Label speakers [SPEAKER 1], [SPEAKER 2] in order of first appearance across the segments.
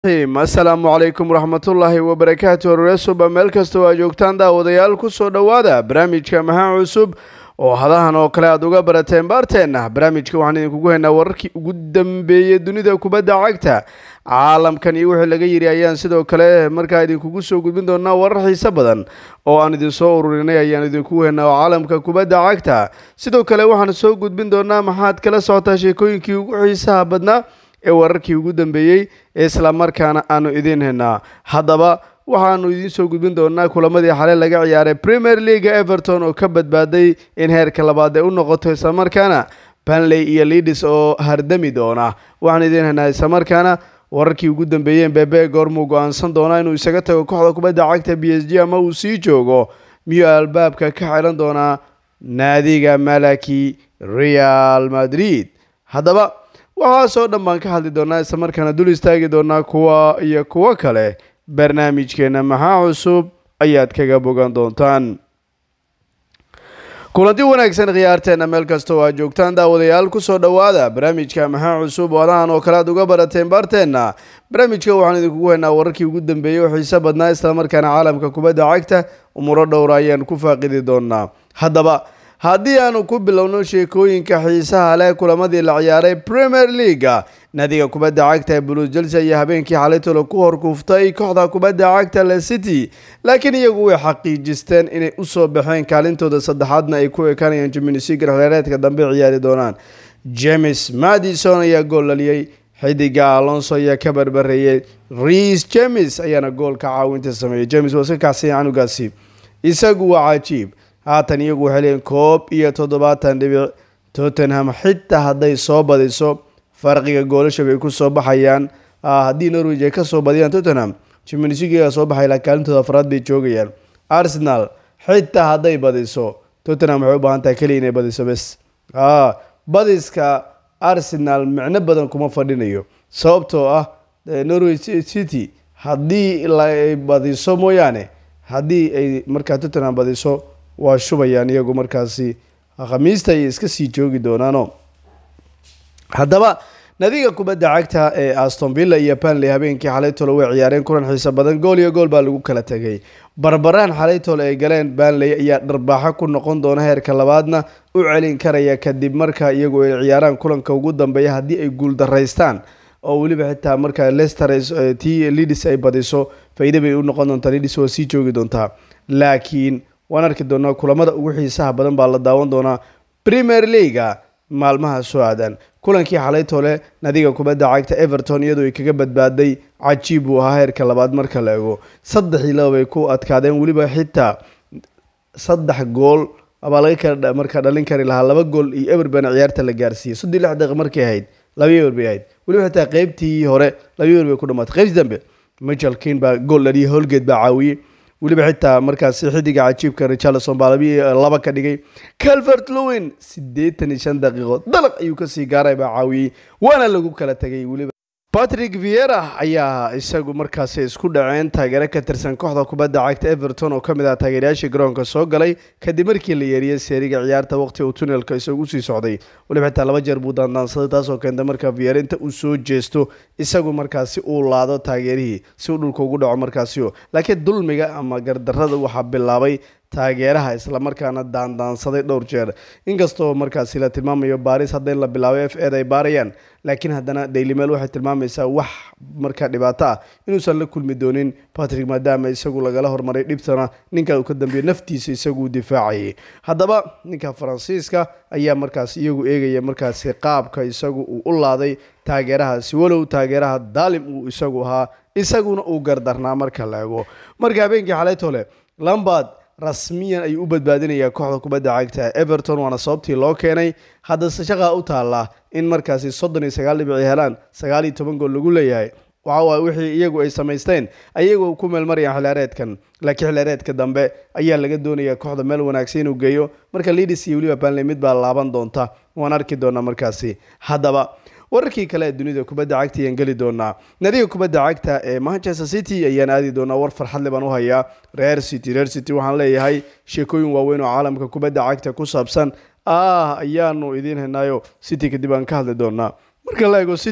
[SPEAKER 1] asalaamu calaykum waraxmatullaahi wabarakaatu horesuba meel kastoo aa joogtaan daawadayaal kusoo dhowaada barnaamijka maxaa cusub oo hadahan oo kale aad uga barateen baarteenna barnaamijka waxaan idinkugu haynaa wararkii ugu dambeeyey dunida kubadda cagta caalamkan iyo wixii laga yiri ayaan sidoo kale markaa idinkugu soo gudbin doonaa warar xiise badan oo aan idinsoo ururinay ayaan idinkugu haynaa oo caalamka kubadda cagta sidoo kale waxaan soo gudbin doonaa maxaad kala socotaa sheekooyinkii ugu xiisaha badnaa ee wararkii ugu dambeeyey ee islamarkaana aanu idiin haynaa haddaba waxaanu idiin soo gudbin doonaa kulamadii xalay laga ciyaaray premier leaga everton oo ka badbaaday in heerka labaad ay u noqoto islamarkaana banley iyo leadis oo hardami doona waxaan idiin haynaa islamarkaana wararkii ugu dambeeyeen bebe goormuu go-aansan doonaa inuu isaga tago kooxda kubadda cagta b s g ama uu sii joogo miyuu albaabka ka xiran doonaa naadiga malaki real madrid haddaba waxaasoo dhan baan ka hadli doonaa islamarkaana dul istaagi doonaa kuwa iyo kuwo kale barnaamijkeena maxaa cusub ayaad kaga bogan doontaan kulanti wanaagsan khiyaarteena meel kasta oo aad joogtaan daawadayaal kusoo dhowaada barnaamijka maxaa cusub oo adahan oo kale aad uga barateen baarteenna barnaamijka waxaan idinkugu haynaa wararkii ugu dambeeyey oo xiise badnaa islamarkaana caalamka kubadda cagta umuro dhowra ayaan ku faaqidi doonaa haddaba haddii aanu ku bilowno sheekooyinka xiisaha leh kulamadii la ciyaaray premier leaga naadiga kubadda cagta ee blues chelsea ayaa habeenkii xalaytolo ku horkuuftay kooxda kubadda cagta le city laakiin iyagu way xaqiijisteen inay usoo baxeen kaalintooda saddexaadna ay ku ekanayaan jimnisiga xeereedka dambe ciyaari doonaan james madison ayaa gool laliyey xidiga alonso ayaa ka barbareeyey reis james ayaana goolka caawinta sameeyey james waa iska kacsanya canugaasi isagu waa cajiib haatan iyagu waxay leeyiin koob iyo toddobaatan dhibic tottenham xitaa hadday soo badiso farqiga goolasha bay ku soo baxayaan haddii norwich ay ka soo badiyaan tottenham jimnisiga soo baxay la kaalintooda afraad bay joogayaan arsenal xitaa hadday badiso tottenham waxay u baahan tahay keliya inay badiso bes badiska arsenal micno badan kuma fadhinayo sababtoo ah norwich city haddii ay badiso mooyaane haddii ay markaa tottenham badiso waa shubayaan iyagu markaasi khamiista ayay iska sii joogi doonaano haddaba nadiga kubadda cagta ee aston villa iyo banley habeenkii xalaytolo way ciyaareen kulan xiise badan gool iyo gool baa lagu kala tegay barbaraan xalaytolo ay galeen banley ayaa dharbaaxo ku noqon doona heerka labaadna u celin karaya kadib markaa iyagu ay ciyaaraan kulanka ugu dambeeya haddii ay guuldaraystaan oo weliba xitaa markaa lester t lidis ay badiso faa-ide bay u noqon doontaa lidis waa sii joogi doontaa laakiin waan arki doonaa kulamada ugu xiisaha badan baa la daawan doonaa premier leaga maalmaha soo aadan kulankii xalaytole nadiga kubadda cagta everton iyadoo ay kaga badbaaday cajiib uu ahaa heerka labaad marka la ego saddexii laba bay ku adkaadeen weliba xitaa saddex gool abaa laga kala markaa dhalin kari lahaa laba gool iyo eber bana ciyaarta la gaarsiiyey soddii lix daqiiq markay ahayd laba eber bay ahayd weliba xitaa qeybtii hore laba eber bay ku dhamaatay qeybtii dambe michel kin baa gool dhaliyay holgeed baa caawiyey weliba xitaa markaasi xidiga cajiibka richarlison baa labi laba ka dhigay calvert lowin siddeetan iyo shan daqiiqo dalaq ayuu kasii gaaray baa caawiyey waana lagu kala tegay weliba patrick viera ayaa isagu markaasi isku dhaceen taageero ka tirsan kooxda kubadda cagta everton oo ka mid ah taageerayaashii garoonka soo galay kadib markii la yeeriyey seeriga ciyaarta waqti uu tunelka isagu usii socday weliba xitaa laba jeer buu daandaansaday taasoo keenta markaa viera inta uu soo jeesto isagu markaasi uu laado taageerihii si uu dhulka ugu dhaco markaasio laakiin dulmiga ama gardarrada waxaa bilaabay taageeraha islamarkaana daandaansaday dhowr jeer inkastoo markaasi la tilmaamayo baaris hadda in la bilaabay f ed ay baarayaan laakiin haddana dailymel waxay tilmaamaysaa wax markaa dhibaato ah inuusan la kulmi doonin patrick maadaama isagu lagala hormaray dhibtana ninka uu ka dambeeyo naftiisa isagu difaacayay haddaba ninka faransiiska ayaa markaas iyagu eegaya markaasi qaabka isagu uu u laaday taageerahaasi walow taageeraha daalim uu isagu ahaa isaguna uu gardarnaa marka la ego marka habeenkii xalaytole lambard rasmiyan ayuu u badbaadinayaa kooxda kubadda cagta everton waana sababtii loo keenay haddase shaqaa u taallaa in markaasi soddon iyo sagaal dhibici helaan sagaal iyo toban gool lagu leeyahay waxa waay wixii iyagu ay samaysteen ayagoo ku meelmarayaan xilaareedkan laakiin xilaareedka dambe ayaa laga doonayaa kooxda meel wanaagsan inuu geeyo marka lidis iyo weliba banley mid baa laaban doonta waan arki doonaa markaasi haddaba wararkii kale ee dunida kubadda cagta ayaan geli doonaa nadiga kubadda cagta ee manchester city ayaan aadi doonaa war farxadle baan u hayaa reer city reer city waxaan leeyahay sheekooyin waaweyn oo caalamka kubadda cagta ku saabsan ah ayaanu idiin haynaayo city kadib aan ka hadli doonaa marka la ego city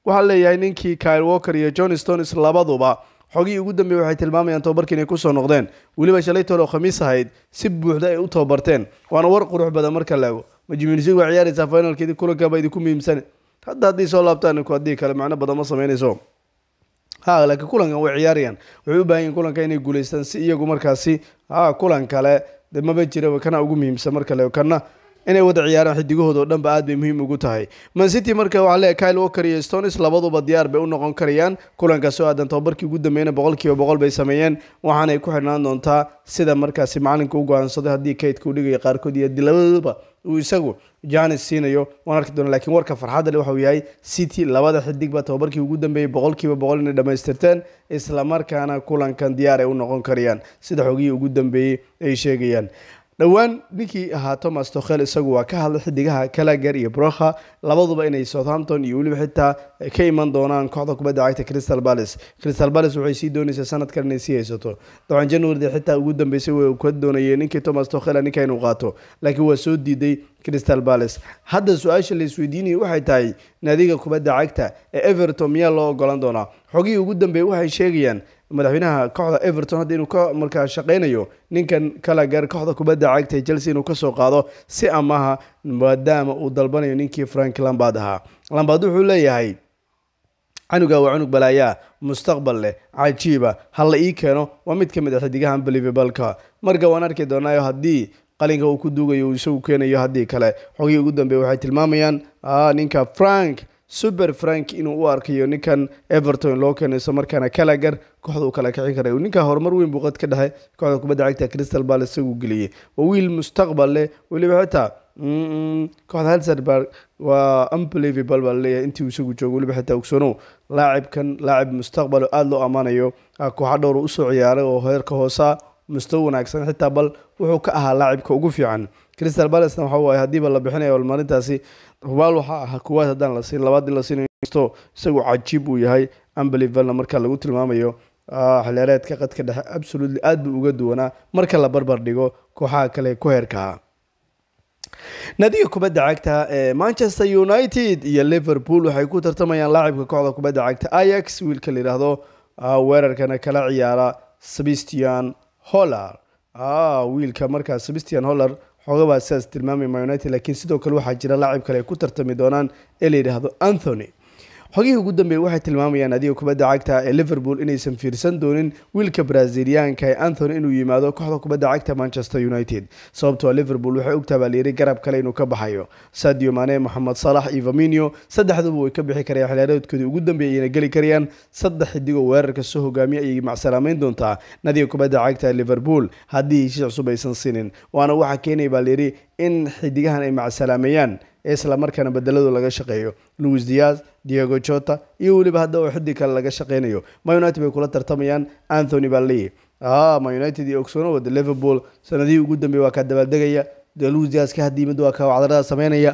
[SPEAKER 1] waxaa leeyahay ninkii kyle walker iyo john stones labaduba xogihii ugu dambeeyey waxay tilmaamayaan tobabarkii inay kusoo noqdeen weliba shalay toole oo khamiis ahayd si buuxda ay u tababarteen waana war qurux badan marka la ego majmuunisig waa ciyaaraysaa finalkeedii kulankaaba idinku muhiimsan hadda haddii soo laabtaan haddii kale macno badan ma sameynayso ha laakiin kulankan way ciyaarayaan waxay u baahan yihin kulanka inay guulaystaan si iyagu markaasi ha kulan kale de maba jira kana ugu muhiimsan marka le kana inay wada ciyaaraan xidigahooda oo dhanba aad bay muhiim ugu tahay mancity marka waxaa leeyahay kyle walker iyo stones labaduba diyaar bay u noqon karayaan kulankaas oo aadan tababarkii ugu dambeeyna boqolkiiba boqol bay sameeyeen waxaanay ku xidhnaan doontaa sida markaasi macalinka u go-aansaday haddii kaydka u dhigaya qaarkood iyo labaduba uu isagu janis siinayo waan arki doona lakiin warka farxadda le waxauu yahay city labada xidigba tababarkii ugu dambeeyey boqolkiiba boqol inay dhammaystirteen islamarkaana kulankan diyaar ay u noqon karayaan sida xogihii ugu dambeeyey ay sheegayaan dhowaan ninkii ahaa thomas tokhel isagu waa ka hadlay xidigaha kalagar iyo brokha labaduba inay southampton iyo weliba xitaa ka iman doonaan kooxda kubadda cagta crystal palace crystal palace waxay sii doonaysaa sanadkan inay sii haysato dabcan januarida xitaa ugu dambeysay way ka doonayeen ninkii thomas tokhel ninka inuu qaato laakiin waa soo diiday crystal palace hadda su-aasha la isweydiinaya waxay tahay naadiga kubadda cagta ee everton miyaa loo ogolan doonaa xogihii ugu dambeeyey waxay sheegayaan madaxweynaha kooxda everton hadda inuu ka markaa shaqeynayo ninkan kalagar kooxda kubadda cagta ee chelsea inuu kasoo qaado si amaha maadaama uu dalbanayo ninkii frank lambard ahaa lambard wuxuu leeyahay canuga waa cunug balaayaa mustaqbal leh cajiiba ha la ii keeno waa mid ka mid a xidigaha unbelievableka marka waan arki doonaayo haddii qalinka uu ku duugayo uu isagu keenayo haddii kale xogihii ugu dambeeye waxay tilmaamayaan ninka frank super frank inuu u arkayo ninkan everton loo keenay isla markaana kalagar kooxda uu kala kicin karay ninka horumar weyn buu qad ka dhexe kooxda kubadda cagta crystal palace isagu geliyey waa wiil mustaqbal leh weliba xitaa kooxda helserberg waa unbelievable baa laleeyahay intii uu isagu joogo weliba xitaa ogsoonow laacibkan laacib mustaqbal oo aada loo ammaanayo kooxa dhowr usoo ciyaaray oo heerka hoosa mustawo wanaagsan xitaa bal wuxuu ka ahaa laacibka ugu fiican crystal balacena waxa waaye haddiiba la bixinayo almaarintaasi hubaal waxaa ahaa kuwaad haddaan la siin labaad in la siinaysto isagu cajiib uu yahay unbelievalna marka lagu tilmaamayo xilheereedka qadka dhexe absolutely aad buu uga duwanaa marka la barbar dhigo kooxaha kale ku heerkaha naadiga kubadda cagta ee manchester united iyo liverpool waxay ku tartamayaan laacibka kooxda kubadda cagta ayax wiilka la yidhaahdo weerarkana kala ciyaara sebastian holler wiilka markaa sebastian holler xoogabaa sidaas tilmaamay ma united laakiin sidoo kale waxaa jira laacib kale ay ku tartami doonaan ee la yidhaahdo anthony xogihii ugu dambeeyey waxay tilmaamayaan adiga kubadda cagta ee liverpool inaysan fiirsan doonin wiilka braziliyaanka ee anthony inuu yimaado kooxda kubadda cagta manchester united sababtoo liverpool waxay ogtaha baa layiri garab kale inuu ka baxayo sadio mane moxamed salax iyo vaminio saddexduba way ka bixi karayaan xilaareedkoodii ugu dambeeyay ayna geli karayaan saddex xidigoo weerarka soo hogaamiya ayay macsalaameyn doontaa nadiga kubadda cagta ee liverpool haddii heshiis cusub aysan sinin waana waxaa keenaya baa layiri in xidigahan ay macsalaameeyaan isla markaana bedeladu laga shaqeeyo louis diaz diego jota iyo weliba hadda oo xiddig kale laga shaqeynayo ma united bay kula tartamayaan anthony baa leeyahy ma united iyo ogsono wada liverpool sanadihii ugu dambeeyey waa kaa dabaaldegaya de louis diaz ka hadda yimid waa kaa wacdarada sameynaya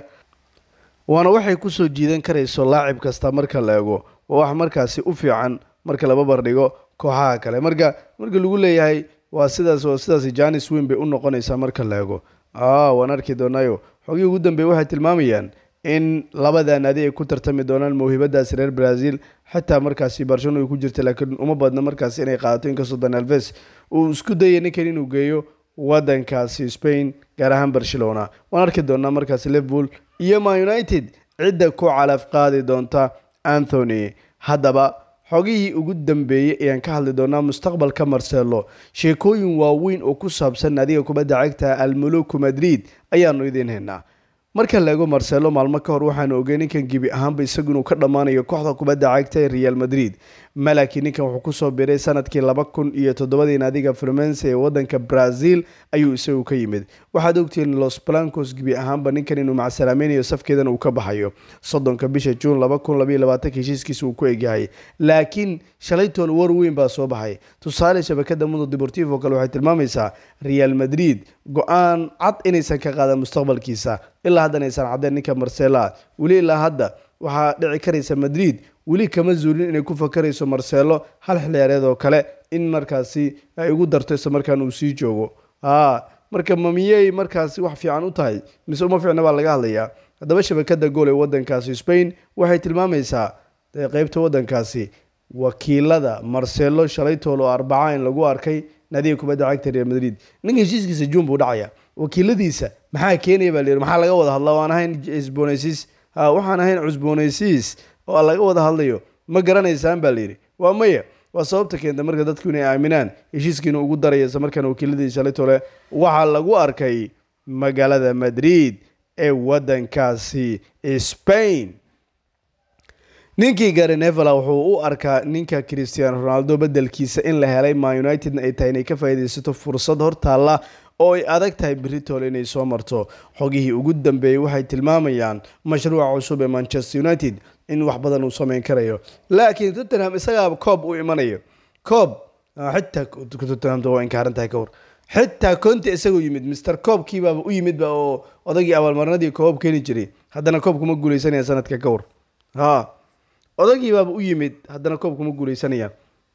[SPEAKER 1] waana waxay kusoo jiidan karayso laacib kasta marka la eego waa wax markaasi u fiican marka laba bardhigo kooxaha kale marka marka lagu leeyahay waa sidaas waa sidaas janis weyn bay u noqonaysaa marka la eego waan arki doonaayo xogihii ugu dambeeye waxay tilmaamayaan in labada naadi ay ku tartami doonaan mawhibadaasi reer brazil xitaa markaasi barcelona ay ku jirta laakiin uma badna markaasi inay qaadato inkastoo danalves uu isku dayay ninkan inuu geeyo wadankaasi spain gaar ahaan barcelona waan arki doonaa markaasi liverpool iyo ma united cidda ku calaf qaadi doonta anthony haddaba xogihii ugu dambeeyey ayaan ka hadli doonaa mustaqbalka marcelo sheekooyin waaweyn oo ku saabsan naadiga kubadda cagta almuluku madrid ayaanu idiin haynaa marka la eego marcelo maalmo ka hor waxaanu ogey ninkan gebi ahaanba isagu inuu ka dhammaanayo kooxda kubadda cagta ee real madrid malaki ninkan wuxuu kusoo biray sanadkii laba kun iyo toddobadii naadiga flumense ee wadanka brazil ayuu isagu ka yimid waxaad ogtihiin los blancos gebi ahaanba ninkan inuu macsalaamaynayo safkeedan uu ka baxayo soddonka bisha juun laba kun labaiyo labaatanka heshiiskiisa uu ku egyahay laakiin shalaytool war weyn baa soo baxay tusaale shabakada mundo deportivo kale waxay tilmaamaysaa real madrid go-aan cad inaysan ka qaadan mustaqbalkiisa ilaa haddan aysan caddeen ninka marcela weli ilaa hadda waxaa dhici karaysa madrid weli kama zuulin inay ku fakarayso marcelo hal xiliyaareed oo kale in markaasi ay ugu darto isla markaan uu sii joogo marka mamiyey markaasi wax fiican u tahay mise uma fiicna baa laga hadlayaa haddaba shabakada gool ee wadankaasi spain waxay tilmaamaysaa qeybta wadankaasi wakiilada marcelo shalaytool oo arbaca in lagu arkay nadiga kubadda cagta real madrid ninka heshiiskiisa juun buu dhacaya wakiiladiisa maxaa keenaya baa layidhi maxaa laga wada hadlaa waan ahayn cusboonaysiis waxaan ahayn cusboonaysiis oo laga wada hadlayo ma garanaysaan baa layidhi waa maya waa sababta keenta marka dadku inay aaminaan heshiiskiina ugu daraya isla markaana wakiiladii shalaytole waxaa lagu arkay magaalada madrid ee wadankaasi spain ninkii gary nevela wuxuu u arkaa ninka christiano ronaldo bedelkiisa in la helay ma unitedna ay tahay inay ka faa'iidaysato fursad hortaalla oo ay adag tahay britol inay soo marto xogihii ugu dambeeyey waxay tilmaamayaan mashruuca cusub ee manchester united in wax badan uu sameyn karayo laakiin tottenham isagaaba koob u imanayo koob xitaa tottenhamta waa inkaaran tahay ka hor xitaa conte isagoo yimid mister koobkiibaaba u yimidba oo odagii abaalmarinadii koobab keeni jiray haddana koob kuma guuleysanaya sanadka ka hor ha odagiibaaba u yimid haddana koob kuma guuleysanayaan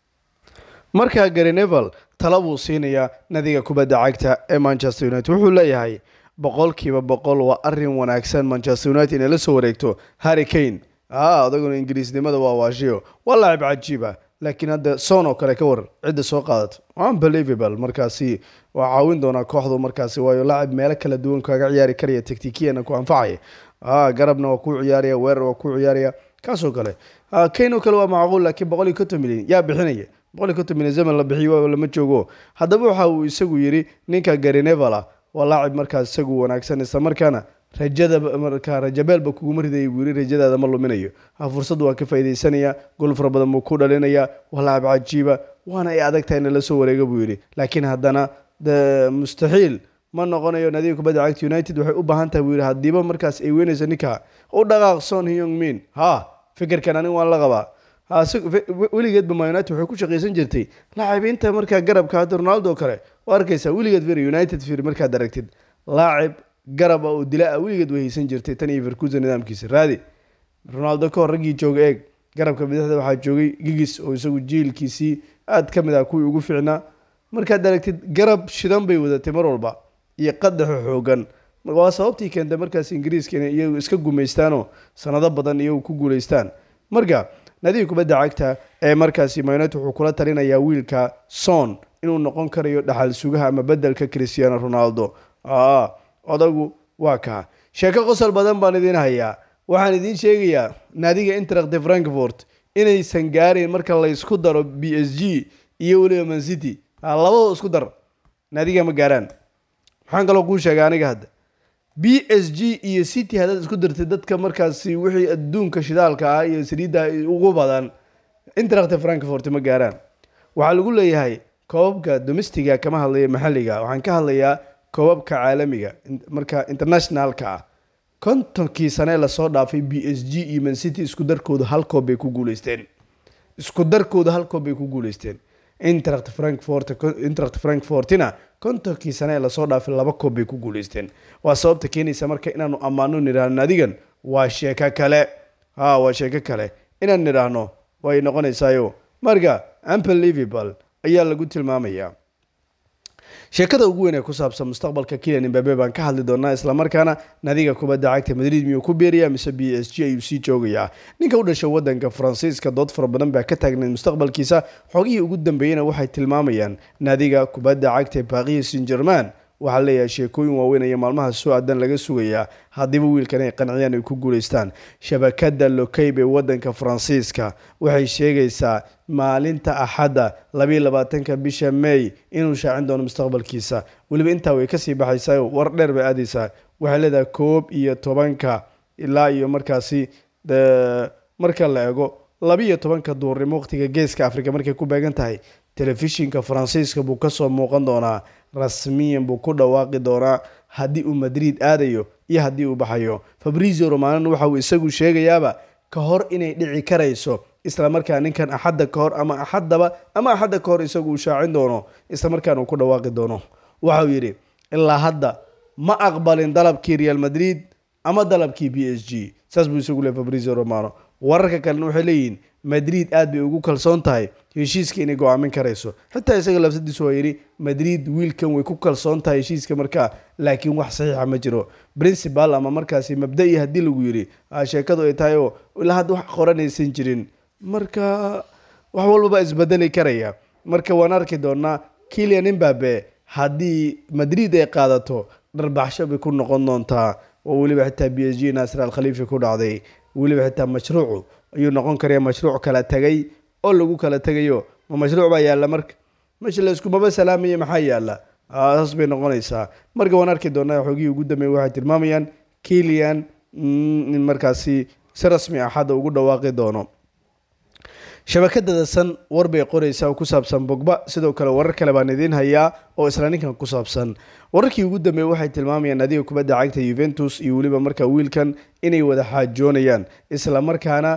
[SPEAKER 1] markaa gary nevel tala buu siinayaa nadiga kubadda cagta ee manchester united wuxuu leeyahay boqolkiiba boqol waa arin wanaagsan manchester united inay la soo wareegto harry kane a odaguna ingiriisnimada waa waashiyo waa laacib cajiiba laakiin hadda son oo kale ka war cidda soo qaadato unbelievable markaasi waa caawin doonaa kooxdu markaasi waayo laacib meelo kala duwan kaga ciyaari karaya taktikiyana ku anfacaya a garabna waa kuu ciyaaraya weerar waa kuu ciyaaraya kaasoo kale kane oo kale waa macquul laakiin boqol iyo konton milyan yaa bixinaya boqol iyo konton milyan zaman la bixiyo lama joogo haddaba waxa uu isagu yidhi ninka gary nevela waa laacib markaas isagu wanaagsan isla markaana rajada markaa rajabeelba kuguma ridaya buu yiri rajadaada ma luminayo ha fursad waa ka faaidaysanaya gol fara badan buu ku dhalinaya waa laacib cajiiba waana ay adag tahay in la soo wareega buu yidhi laakiin haddana mustaxiil ma noqonayo nadiga kubadda cagta united waxay u baahan tahay buu yidhi haddiiba markaas ay weynayso ninka u dhaqaaq son hyong min ha fikirkan aniga waan la qabaa weligeedba ma united waxay ku shaqaysan jirtay laacibiinta markaa garabka hadda ronaldo kale waa arkaysaa weligeed fir united fir markaad aragtid laacib garab ah oo dila ah weligeed way haysan jirtay tan iyo verkusa nidaamkiisa raadi ronaldo ka hor raggii jooga eeg garabka bidixda waxaa joogay gigis oo isagu jiilkiisii aad ka mid ah kuwii ugu fiicnaa markaad aragtid garab shidan bay wadatay mar walba iyo qadaxo xoogan waa sababtii keentay markaas ingiriiska inay iyagu iska gumaystaanoo sanado badan iyagu ku guulaystaan marka nadiga kubadda cagta ee markaasi mynet wuxuu kula talinayaa wiilka son inuu noqon karayo dhaxal sugaha ama bedelka christiano ronaldo odagu waa kaa sheeko qosol badan baan idiin hayaa waxaan idiin sheegayaa naadiga interacti frankfort inaysan gaarayn marka la ysku daro b s g iyo weliba mancity labadoo isku dar naadiga ma gaaraan maxaan kaloo kuu sheegay aniga hadda b s g iyo city haddaad isku dartay dadka markaasi wixii adduunka shidaalka ah iyo saliidda ugu badan interacti frankfort ma gaaraan waxaa lagu leeyahay koobabka domestiga kama hadlaya maxalliga waxaan ka hadlayaa koobabka caalamiga marka internationalka ah kontonkii sane lasoo dhaafay b s g iyo mancity isku darkooda hal koob bay ku guuleysteen isku darkooda hal koob bay ku guuleysteen interact frankfort interact frankfortina kontonkii sane ee lasoo dhaafay laba koob bay ku guuleysteen waa sababta keenaysa marka inaanu ammaano nidhaahno adigan waa sheeko kale ha waa sheeko kale inaan nidhaahno way noqonaysaayo marka unbelievable ayaa lagu tilmaamayaa sheekada ugu weyn ee ku saabsan mustaqbalka kilian imbabe baan ka hadli doonaa islamarkaana nadiga kubadda cagta madrid miyuu ku beeraya mise b s g ayuu sii joogayaa ninka u dhashay wadanka faransiiska dood fara badan baa ka taagnayd mustaqbalkiisa xogihii ugu dambeeyena waxay tilmaamayaan nadiga kubadda cagta paris saint german waxaa leeyahay sheekooyin waaweyn ayaa maalmaha soo aadan laga sugayaa haddiiba wiilkan ay qanciyaan ay ku guuleystaan shabakada lokeyb ee wadanka faransiiska waxay sheegaysaa maalinta axadda labayo labaatanka bisha may inuu shaacin doono mustaqbalkiisa weliba intaa way kasii baxaysaa war dheer bay aadaysaa waxay leedahay koob iyo tobanka ilaa iyo markaasi marka la ego labiiyo tobanka duurnimo waqtiga geeska africa markay ku beegan tahay telefishinka faransiiska buu kasoo muuqan doonaa rasmiyan buu ku dhawaaqi doonaa haddii uu madrid aadayo iyo haddii uu baxayo fabrizio romanon waxa uu isagu sheegayaaba ka hor inay dhici karayso islamarkaa ninkan axadda ka hor ama axaddaba ama axadda ka hor isagu uu shaacin doono islamarkaana uu ku dhawaaqi doono waxauu yidhi ilaa hadda ma aqbalin dalabkii real madrid ama dalabkii b s g saas buu isagu leey fabrizio romano wararka kalena waxay leeyihiin madrid aad bay ugu kalsoon tahay heshiiska inay go-aamin karayso xitaa isaga lafsadiisu waa yidhi madrid wiilkan way ku kalsoon tahay heshiiska markaa laakiin wax saxiixa ma jiro principal ama markaasi mabda-i haddii lagu yidhi sheekadu ay tahay oo ilaa hadda wax qoranaysan jirin marka wax walbaba isbedeli karaya marka waan arki doonaa kilian imbabe haddii madrid ay qaadato dharbaxsho bay ku noqon doontaa oo weliba xitaa b s g naasir al khaliifi ku dhacday weliba xitaa mashruucu ayuu noqon karaya mashruuc kala tegay oo lagu kala tegayo ma mashruuc baa yaalla marka meesha la iskumaba salaamaya maxaa yaalla saas bay noqonaysaa marka waan arki doonaa xoogihii ugu dambeeyay waxay tilmaamayaan kilian in markaasi si rasmi ah hadda ugu dhawaaqi doono shabakada dasan war bay qoraysaa oo ku saabsan bogba sidoo kale warar kale baan idiin hayaa oo isla ninkan ku saabsan wararkii ugu dambeeyey waxay tilmaamayaan adiga kubadda cagta yuventus iyo weliba markaa wiilkan inay wada xaajoonayaan isla markaana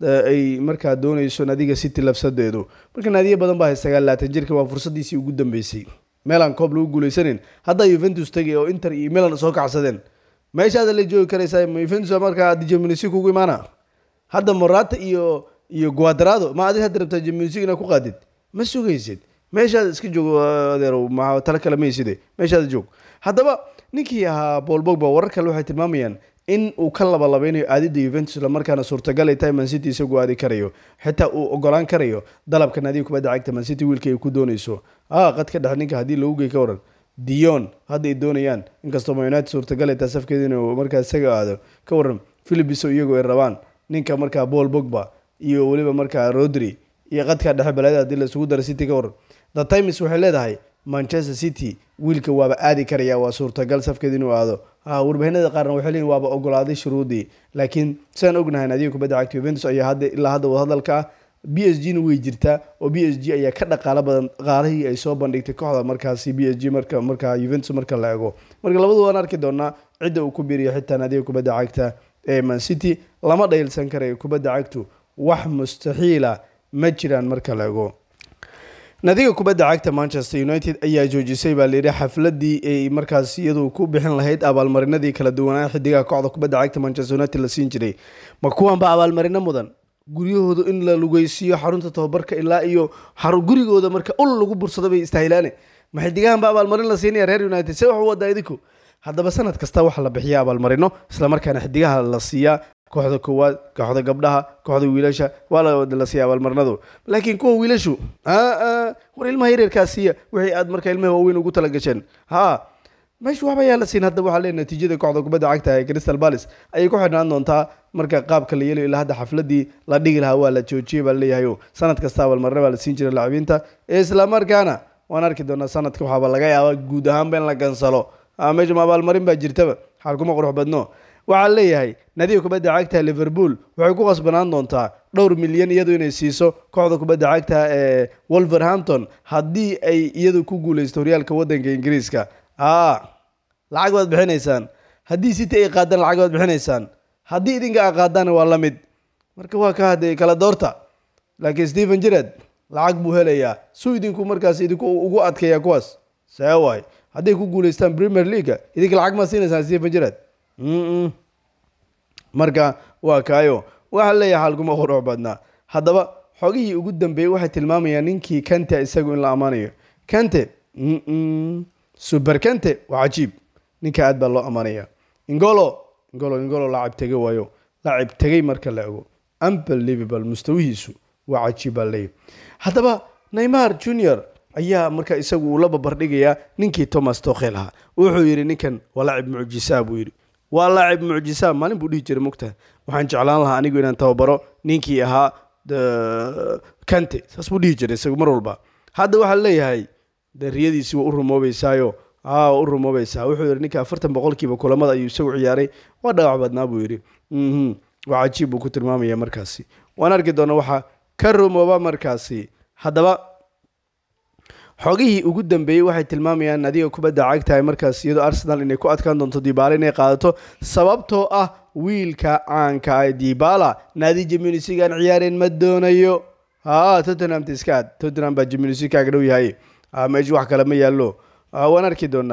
[SPEAKER 1] ay markaa doonayso nadiga city lafsadeedu marka naadiyo badan baa hay sagaal laatan jirka waa fursadiisii ugu dambeysay meelaan koob lagu guuleysanin haddaa yuventus tegay oo inter iyo milan soo kacsadeen meeshaada la joogi karaysaa yuventus markaa dijaminisi kugu imaana hadda morata iyo iyo guadrado ma adi hadda rabtaa jamunsig inaad ku qaadid ma sugaysid meeshaada iska joog adeerow ma talo kale mayside meeshaada joog haddaba ninkii ahaa paul bogba warar kale waxay tilmaamayaan in uu ka labalabeynayo aadida yuventus islamarkaana suurtagal ay tahay mancity isagu aadi karayo xitaa uu ogolaan karayo dalabka naadiga kubadda cagta mancity wiilka ay ku doonayso ah qad ka dhex ninka haddii lagu gey ka waran dion hadda ay doonayaan inkastoo ma united suurtagal ay tahay safkeeda inuu markaa isaga aado ka waran philipiso iyagoo ay rabaan ninka markaa paul bogba iyo weliba markaa rodri iyo qadka dhexe baleeda hadii laisugu dara city ka waran the times waxay leedahay manchester city wiilka waaba aadi karaya waa suurtagal safkeeda inuu aado warbaahinada qaarna waxay leeyihin waaba ogolaaday shuruudii laakiin sidaan ognahay adiga kubadda cagta juventus ayaa hadda ilaa hadda wadahadalka ah b s g na way jirtaa oo b s g ayaa ka dhaqaalo badan dhaqaalihii ay soo bandhigtay kooxda markaasi b s g marka markaa juventus marka la ego marka labadu waan arki doonaa cidda uu ku biiriyo xitaa naadiga kubadda cagta ee man city lama dhaylsan karayo kubadda cagtu wax mustaxiila ma jiraan marka la ego nadiga kubadda cagta manchester united ayaa joojisay baa layidhi xafladii ay markaas iyadu ku bixin lahayd abaalmarinadii kala duwanaa xidigaha kooxda kubadda cagta manchester united la siin jiray ma kuwanba abaalmarino mudan guryahooda in la lugeysiiyo xarunta tababarka ilaa iyo gurigooda marka ul lagu bursado bay istaahilaane ma xidigahanba abaalmarin la siinaya reer united se wax u wadaa idinku haddaba sanad kasta waxa la bixiya abaalmarino islamarkaana xidigaha la siiyaa kooxda koowaad kooxda gabdhaha kooxda wiilasha waa la siiya abaalmarinadu laakiin kuwa wiilashu war ilmaha yareerkaa siiya wixii aad marka ilmaha waaweyn ugu talagasheen ha meesha waxba yaa la siin hadda waxaa lee natiijada kooxda kubadda cagta ee crystal palace ayay ku xidhnaan doontaa marka qaabka la yeelayo ilaa hadda xafladii la dhigi lahaa waa la joojiyey baa leeyahay sanad kasta abaalmarino baa la siin jiray lacabiinta islamarkaana waan arki doonaa sanadka waxaaba laga yaabaa guud ahaanba in la gansalo meesha ma abaalmarin baa jirtaba xaal kuma qurux badno waxaa leeyahay nadiga kubadda cagta liverpool waxay ku qasbanaan doontaa dhowr milyan iyadu inay siiso kooxda kubadda cagta ee wolverhampton haddii ay iyadu ku guuleysto horyaalka waddanka ingiriiska lacag baad bixinaysaan haddii city ay qaadaan lacag baad bixinaysaan haddii idinka a qaadaan waa la mid marka waa ka hadee kala doorta laakiin stephen jirad lacag buu helayaa suu idinku markaas idinku ugu adkeeya kuwaas see waay hadday ku guuleystaan premier leaga idinka lacag maa siinaysaan stephen jirad marka waa kaayo waxaa leeyahay xaalkuma qurux badnaa haddaba xogihii ugu dambeeyey waxay tilmaamayaan ninkii kante isagu in la ammaanayo kante super kante waa cajiib ninka aad baa loo ammaanaya ingolo ingolo ingolo lacab tege waayo lacab tegey marka la ego unbelievable mustawihiisu waa cajiib baa leeyahy haddaba neymar junior ayaa marka isagu uu la babardhigayaa ninkii thomas tokhel ahaa wuxuu yidhi ninkan waa lacib mucjisaa buu yidhi waa laacib mucjisaa maalin buu dhihi jiray mugtaha waxaan jeclaan lahaa anigu inaan tababaro ninkii ahaa kante saas buu dhihi jiray isagu mar walba hadda waxaa leeyahay de riyadiisi waa u rumoobeysaayo aa u rumoobaysaa wuxuu yidhi ninka afartan boqolkiiba kulamada ayuu isagu ciyaaray waa dhaawac badnaa buu yidhi waa cajiib buu ku tilmaamaya markaasi waan arki doona waxaa ka rumooba markaasi haddaba xogihii ugu dambeeyey waxay tilmaamayaan nadiga kubadda cagtahay markaas iyadoo arsenal inay ku adkaan doonto dibaala inay qaadato sababtoo ah wiilka caanka ah dibala naadi jamunisigaan ciyaareen ma doonayo ha tottenham tiskaad tottenham baa jamunisi kaaga dhow yahay meesha wax kale ma yaallo waan arki doonaa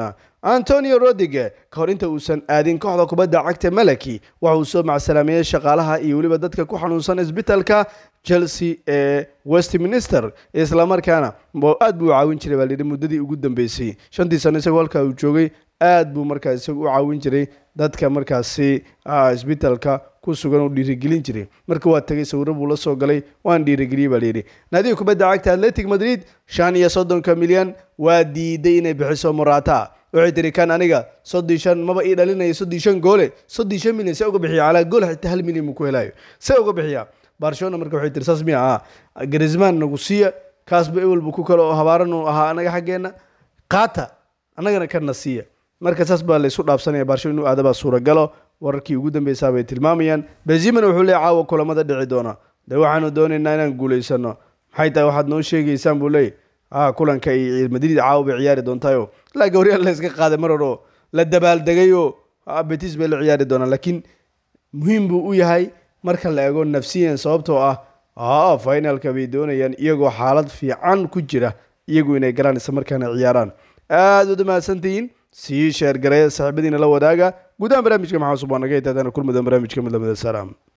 [SPEAKER 1] antonio rodige ka hor inta uusan aadin kooxda kubadda cagta malaki waxa uu soo macsalaameeyey shaqaalaha iyo weliba dadka ku xanuunsan isbitaalka chelsea ee westminster islamarkaana aad buu u caawin jiray baa layidhi muddadii ugu dambeysay shantii sano isagoo halkaa uu joogay aad buu markaas isagu u caawin jiray dadka markaasi isbitaalka ku sugan oo dhiirigelin jiray marka waa tegay sawiro buu la soo galay waan dhiirigeliyey baa layidhi naadiga kubadda cagta atletic madrid shan iyo soddonka milyan waa diiday inay bixiso morata waxay tiri kan aniga soddii shan maba ii dhalinaya soddii shan goole soddii shan milyan see uga bixiya calaa gool xitaa hal milyan buu ku helayo see uga bixiya barcelona marka waxay tiri saas miya ah garisman nagu siiya kaasba ewel buu ku kale oo habaaran uu ahaa anaga xaggeenna qaata annagana kana siiya marka saas baa laysu dhaafsanaya barcelona inuu aadabaa suuragalo wararkii ugu dambeysaa bay tilmaamayaan benzimana wuxuu leeyahy caawa kulamada dhici doona dee waxaanu doonaynaa inaan guulaysano maxay tahay waxaad noo sheegaysaan buu leeyahy ah kulanka iyo madrid caawa bay ciyaari doontayo ilaa gawriya la iska qaaday mar hore oo la dabaaldegay oo betis bay la ciyaari doonaan laakiin muhiim buu u yahay marka la eego nafsiyan sababtoo ah a finalka bay doonayaan iyagoo xaalad fiican ku jira iyagu inay galaan isla markaana ciyaaraan aada ud mahadsantihiin sii sheergareeya saaxiibadiina la wadaaga gudahaan barnaamijka maxaa cusub waa naga hitaadana kulmudan barnaamijka midlamida salaam